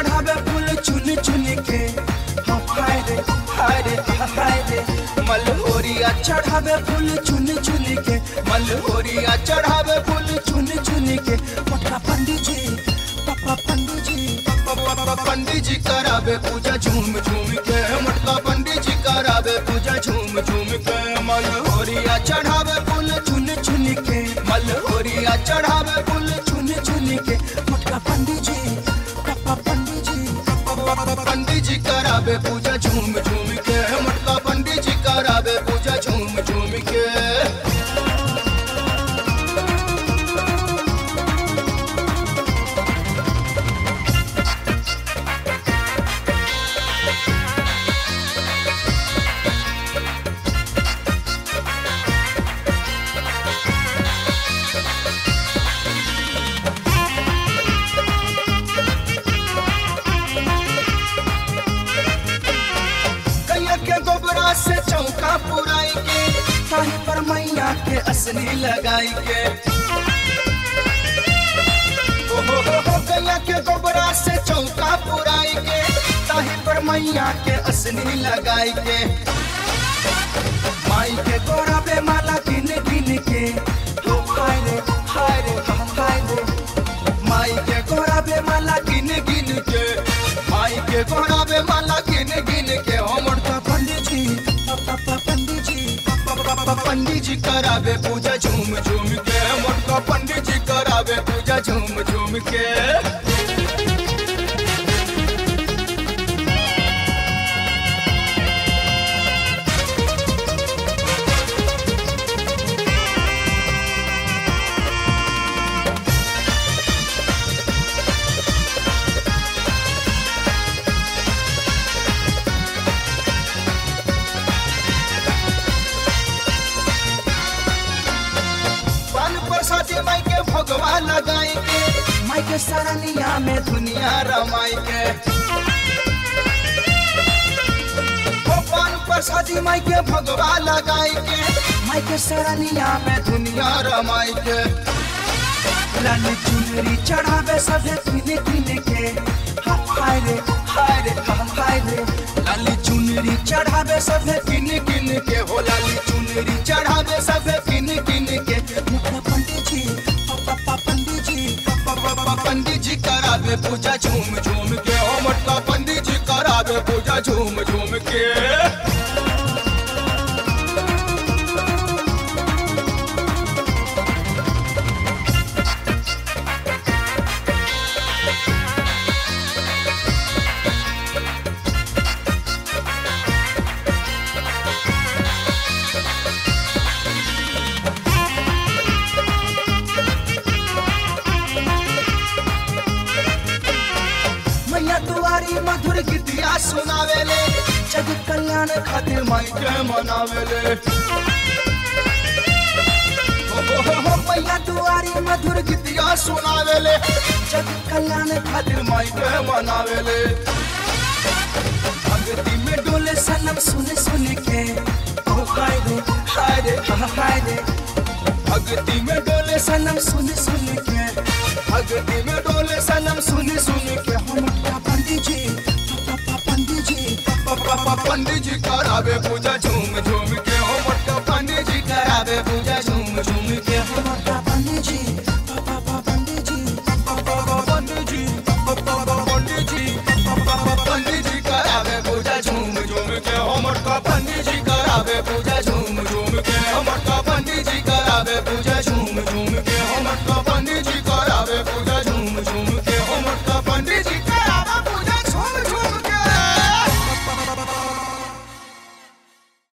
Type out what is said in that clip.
चढ़ावे फूल चुन चुन के हाँ, हाय रे हाय रे हाय रे मलहोरिया चढ़ावे फूल चुन चुन के मलहोरिया चढ़ावे फूल चुन चुन के पटका पंडित जी पापा पंडित जी पापा पंडित जी करावे पूजा झूम झूम के मटका पंडित जी करावे पूजा झूम झूम के मलहोरिया चढ़ावे फूल चुन चुन के मलहोरिया चढ़ावे फूल चुन चुन के मटका पंडित जी पापा पंडित जी पापा पंडित जी करावे पूजा झूम झूम के मटका पंडित जी करावे पूजा झूम झूम के कैया के गोबरा से चौका पुराई के ताही पर मैया के असली लगाई के ओ हो हो हो कैया के गोबरा से चौका पुराई के ताही पर मैया के असली लगाई के माई के गोरा पे माला गिन गिन के हो हाय रे हाय रे हा, हाय रे माई के गोरा पे माला गिन गिन के माई के गोरा पे माला गिन गिन के हो मुड़का पंडित जी पापा पंडित जी पापा पंडित जी करावे पूजा झूम झूम के मुड़का पंडित जी करावे पूजा झूम झूम के पान प्रसादी माई के भगवा लगाई के माई के सरनिया में दुनिया रमाई के ओ पान प्रसादी माई के भगवा लगाई के माई के सरनिया में दुनिया रमाई के लाल चुनरी चढ़ावे सभे किने किने के हा, हाय रे हाय रे हा, हाय रे लाली चुनरी चढ़ावे सभे किने किने के हो लाली चुनरी चढ़ावे सभे किने किने के मुखा पंडित जी पापा पंडित जी पापा पंडित जी करावे पूजा झूम झूम के ओ मटका पंडित जी करावे पूजा झूम झूम के मैया दुआरी मधुर गीतिया सुनावेले जग कल्याण खातिर माई के मनावेले हो, हो, हो, हो, मैया दुआरी मधुर गीतिया सुनावेले जग कल्याण खातिर माई के मनावेले भक्ति में डोले सनम सुन सुन के ओ हाय रे हाय रे हा, हाय रे भक्ति में डोले सनम सुन सुन के भक्ति में डोले सनम सुन सुन के हम पंडित जी पापा पंडित जी पापा पंडित जी करावे पूजा झूम